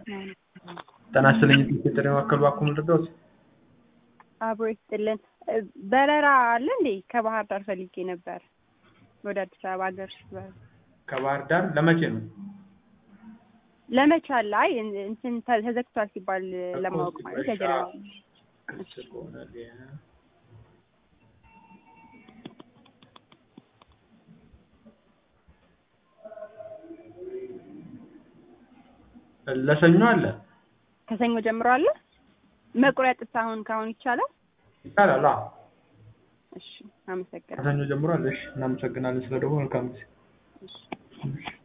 ጤና ይስጥልኝ የጥሪ ማዕከል እባክዎ ምን ልርዳዎት? አብሮ ይስጥልን። በረራ አለ እንዴ? ከባህር ዳር ፈልጌ ነበር ወደ አዲስ አበባ ሀገር ውስጥ በረራ ከባህር ዳር ለመቼ ነው? ለመቼ አለ? አይ እንትን ተዘግቷል ሲባል ለማወቅ ማለት ለጀነራል ለሰኞ አለ ከሰኞ ጀምሮ አለ። መቁረጥስ አሁን ካሁን ይቻላል? ይቻላል። አዎ እሺ፣ አመሰግናለሁ። ከሰኞ ጀምሮ አለ። እሺ፣ እናመሰግናለን ስለደወሉ። መልካም ጊዜ። እሺ። እሺ